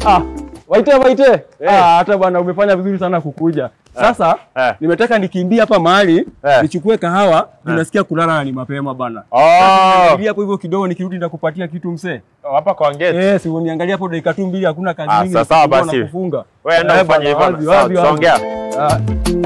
Ah, waite waite. Ah, hata bwana umefanya vizuri sana kukuja. Sasa Eh. nimetaka nikimbie hapa mahali Eh. nichukue kahawa, ninasikia kulala na ni mapema bana. Oh, Niangalia hapo hivyo kidogo nikirudi nitakupatia kitu msee. hapa kwa gate. Eh, si uniangalia hapo dakika tu mbili hakuna kazi Ah, nyingi. sawa, sawa kufungua basi. na kufunga. Wewe enda Eh, ufanye bana, hivyo. wazi, Sawa, wazi, wazi. Songea. Ah.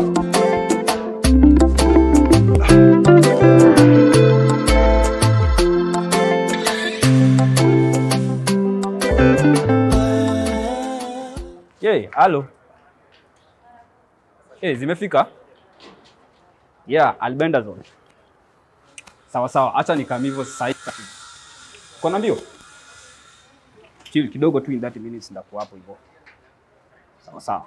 Yey, halo. Eh, zimefika? Yeah, albendazole. Sawa sawa, acha nikam hivyo sasa hivi. Kona mbio? Chill kidogo tu in 30 minutes ndakuwa hapo hivyo. Sawa sawa.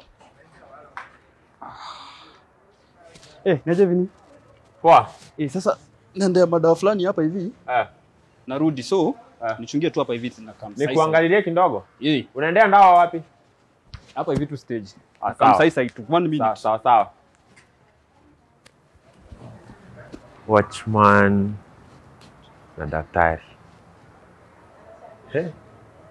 Eh, naje vini? Poa. Eh, sasa naendea madawa fulani hapa hivi. Eh, Narudi so Eh. nichungie tu hapa hivi na kam. nikuangalilie kidogo. Eh, Unaendea ndawa wapi? hapa hivi tu stage. Ah, Kam sawa. sai tu. One minute. Sawa sawa sawa. Watchman na daktari. Hey.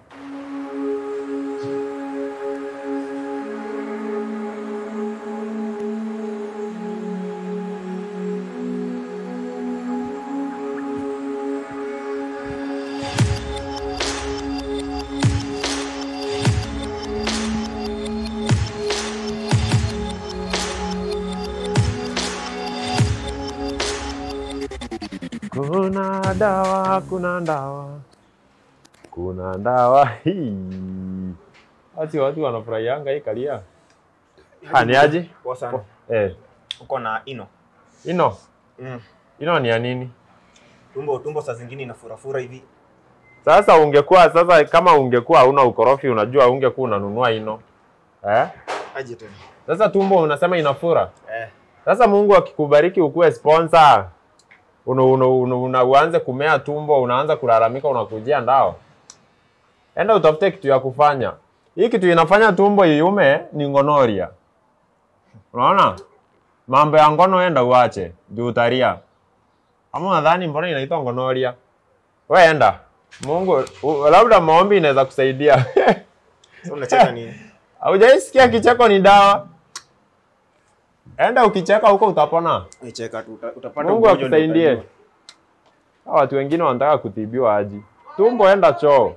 Kuna dawa, kuna dawa, kuna dawa hii. Ati watu wanafurahianga hii kalia. Ah, ni aje? Poa sana. Eh, Uko na ino. ino Mm. ino ni ya nini? Tumbo tumbo saa zingine inafurafura hivi. Sasa ungekuwa sasa, kama ungekuwa una ukorofi, unajua ungekuwa unanunua ino eh? Aje tena. Sasa tumbo unasema inafura. Eh. Sasa Mungu akikubariki ukuwe sponsor, una, una, una, una, uanze kumea tumbo, unaanza kulalamika, unakujia ndao. Enda utafute kitu ya kufanya. Hii kitu inafanya tumbo iume ni ngonoria. Unaona? Mambo ya ngono enda uache, juu utaria. Ama nadhani mbona inaitwa ngonoria? We enda. Mungu, u, labda maombi inaweza kusaidia. Sasa unacheka nini? Haujaisikia kicheko ni dawa? Enda ukicheka huko utapona. Nicheka tu uta- utapata Mungu ugonjwa ndio akusaidie. utajua. Hawa watu wengine wanataka kutibiwa aji. Tumbo enda choo.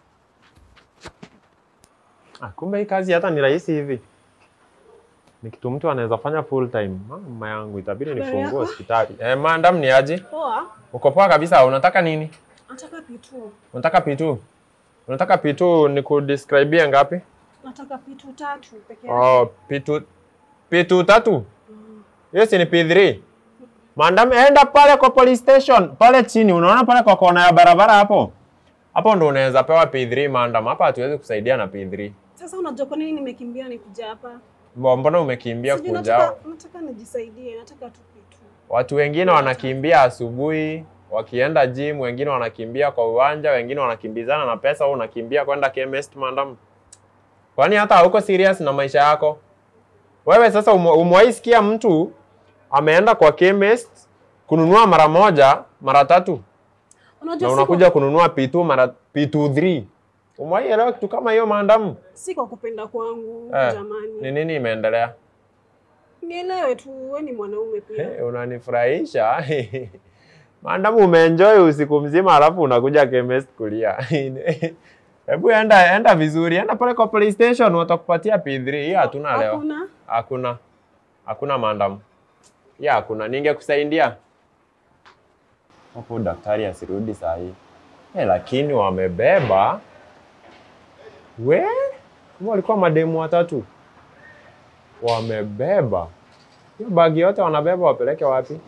Ah, kumbe hii kazi hata ni rahisi hivi. Ni kitu mtu anaweza fanya full time. Mama yangu itabidi nifungue hospitali. Eh, madam ni aje? Poa, Uko poa kabisa. Unataka nini? nataka pitu. Unataka pitu? Unataka pitu ni kudescribie ngapi? Nataka pitu tatu peke yake. Oh, pitu pitu tatu. Hiyo si ni P3. Mandam, enda pale kwa police station, pale chini, unaona pale kwa kona ya barabara hapo. Hapo ndo unaweza pewa P3 mandam. Hapa hatuwezi kusaidia na P3. Sasa unajua kwa nini nimekimbia nikuja hapa? Mbo- Mbona umekimbia Sijui kujao? nataka, nataka nijisaidie, nataka tu pitu. Watu wengine wanakimbia asubuhi wakienda gym, wengine wanakimbia kwa uwanja, wengine wanakimbizana na pesa, wewe unakimbia kwenda chemist mandam. Kwani hata hauko serious na maisha yako? Wewe sasa umo- umewahi sikia mtu ameenda kwa chemist kununua mara moja, mara tatu Unajua na si unakuja kununua P2 mara P23. Umewahi elewa kitu kama hiyo maandamu? kwa, si kwa kupenda kwangu Eh, jamani. Ni nini imeendelea? Nielewe tu, wewe ni mwanaume pia. Hey, unanifurahisha. Maandamu umeenjoy usiku mzima alafu unakuja chemist kulia. Hebu enda enda vizuri, enda pale kwa PlayStation watakupatia P3. Hii hatuna leo. Hakuna. Hakuna. Hakuna maandamu. Ya hakuna. Ningekusaidia. Hapo daktari asirudi saa hii. Eh, lakini wamebeba. We? Kama walikuwa mademu watatu. Wamebeba. Hiyo bagi yote wanabeba wapeleke wapi?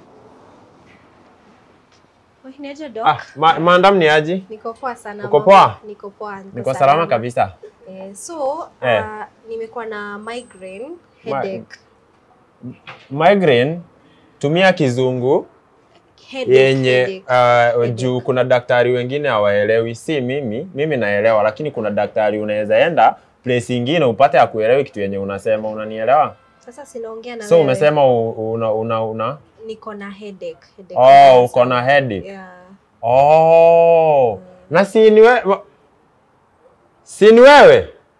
Niaje doc? Ah, ma maandam ni aji? Niko poa sana. Uko mama. poa? Niko poa. Niko, Niko salama kabisa. Eh, so, Eh. uh, nimekuwa na migraine, Ma- headache. Migraine tumia kizungu Headache, yenye headache. uh, juu kuna daktari wengine hawaelewi, si mimi, mimi naelewa, lakini kuna daktari unaweza enda place ingine upate akuelewi kitu yenye unasema, unanielewa? Sasa sinaongea na So wewe. umesema u- una una, una? niko na headache. headache Oh, kabisa. uko na headache. Yeah. Oh, na si ni wewe, si ni wewe?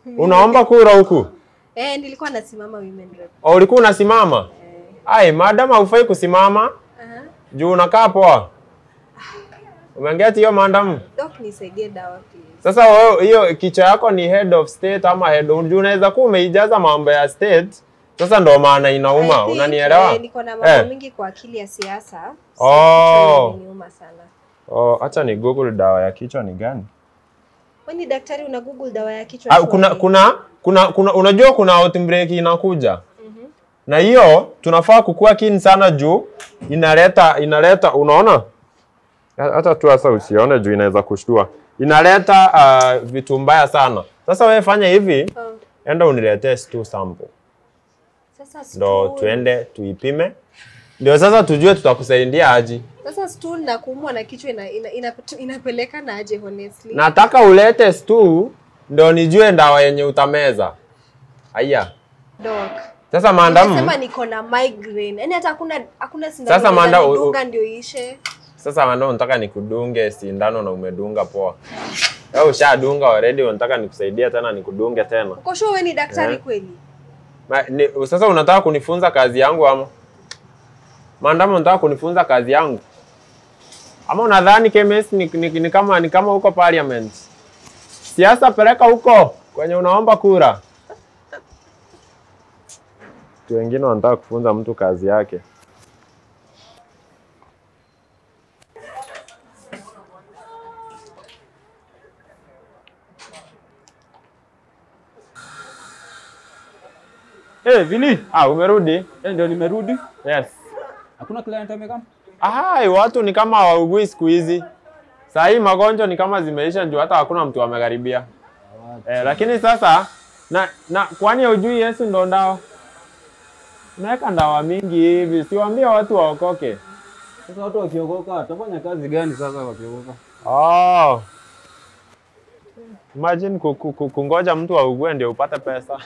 Unaomba kura huku? Eh, nilikuwa nasimama women rep. Au ulikuwa unasimama? Ai, madam haufai kusimama Aha. juu unakaa poa. Umeongea hiyo madam? Doc nisaidie dawa please. Sasa wewe hiyo kichwa yako ni head of state ama head juu unaweza kuwa umeijaza mambo ya state. Sasa ndo maana I inauma, think, unanielewa? Eh, niko na mambo Eh. mingi kwa akili ya siasa. So Oh. kichwa inaniuma sana. Oh, acha ni Google dawa ya kichwa ni gani? Wewe ni daktari una Google dawa ya kichwa? Ah, surely? kuna kuna kuna kuna unajua kuna outbreak inakuja. Na hiyo tunafaa kukua keen sana juu inaleta inaleta unaona? Ha- Hata tu sasa usione juu inaweza kushtua. Inaleta uh, vitu mbaya sana. Sasa wewe fanya hivi, Oh. enda uniletee stool sample. Sasa Ndo stool. tuende tuipime. Ndio sasa tujue tutakusaidia aje. Sasa stool na kuumwa na kichwa ina, ina, ina, inapeleka na aje honestly? Nataka ulete stool ndio nijue ndawa yenye utameza. Aya. Doc. Sasa maandamu. Nimesema niko na migraine. Yaani hata hakuna hakuna sindano Sasa unaweza Manda, u- nidunga ndio iishe. Sasa maana unataka nikudunge sindano na umedunga poa. Wewe ushadunga already, unataka nikusaidie tena nikudunge tena. Uko sure wewe ni daktari Eh. kweli? Ma, ni, sasa unataka kunifunza kazi yangu ama? Maandamo unataka kunifunza kazi yangu? Ama unadhani KMS ni, ni, ni kama ni kama huko parliament? Siasa peleka huko kwenye unaomba kura. Watu wengine wanataka kufunza mtu kazi yake. Eh, Vili. Ah, umerudi? Eh, ndio nimerudi. Yes. Hakuna client amekama? Ahai, watu ni kama hawaugui siku hizi. Saa hii magonjwa ni kama zimeisha juu hata hakuna mtu amekaribia. Eh, lakini sasa na, na kwani hujui Yesu ndo ndawa? Naweka ndawa mingi hivi, siwaambie watu waokoke. Sasa watu wakiokoka watafanya kazi gani sasa wakiokoka? Oh. Imagine ku- ku- ku- kungoja mtu augue ndio upate pesa.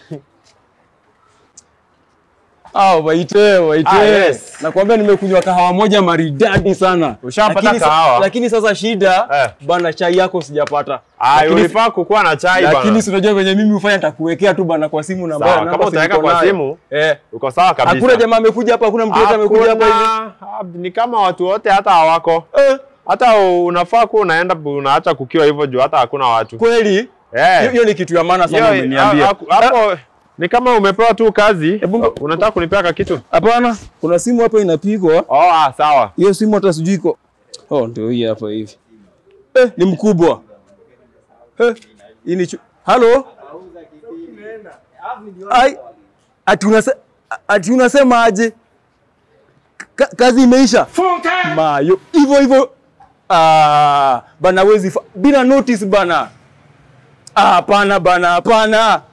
Ah, waite, waite. Ah, yes. Nakwambia nimekunywa kahawa moja maridadi sana. Ushapata Lakini sa- kahawa? Lakini sasa shida Eh. bana chai yako sijapata. Ah, Lakini- ulifaa kukuwa na chai bana. Lakini si unajua venye mimi hufanya nitakuwekea tu bana kwa simu na Sawa, namba kama si utaweka niko kwa nayo. simu, Eh. Uko sawa kabisa. Hakuna jamaa amekuja hapa, hakuna mtu yote amekuja hapa hivi. Hakuna, ah, ni kama watu wote hata hawako. Eh, Hata unafaa kuwa unaenda unaacha kukiwa hivyo juu hata hakuna watu. kweli? Eh. Hiyo hiyo ni kitu ya maana sana Hiyo, umeniambia. ha- ha- Hapo ni kama umepewa tu kazi. Hebu- Unataka kunipea ka kitu? Hapana, kuna simu hapa inapigwa. Oh, ah, sawa. Hiyo simu hata sijui iko. Oh, ndio hii hapa hivi. Eh, ni mkubwa. Eh, hii ni chu... Halo? Ai, ati unasema ati unasema aje? Ka, kazi imeisha. Mayo, hivyo hivyo. Ah, bana wezi fa... bila notice bana. Ah, hapana bana, hapana.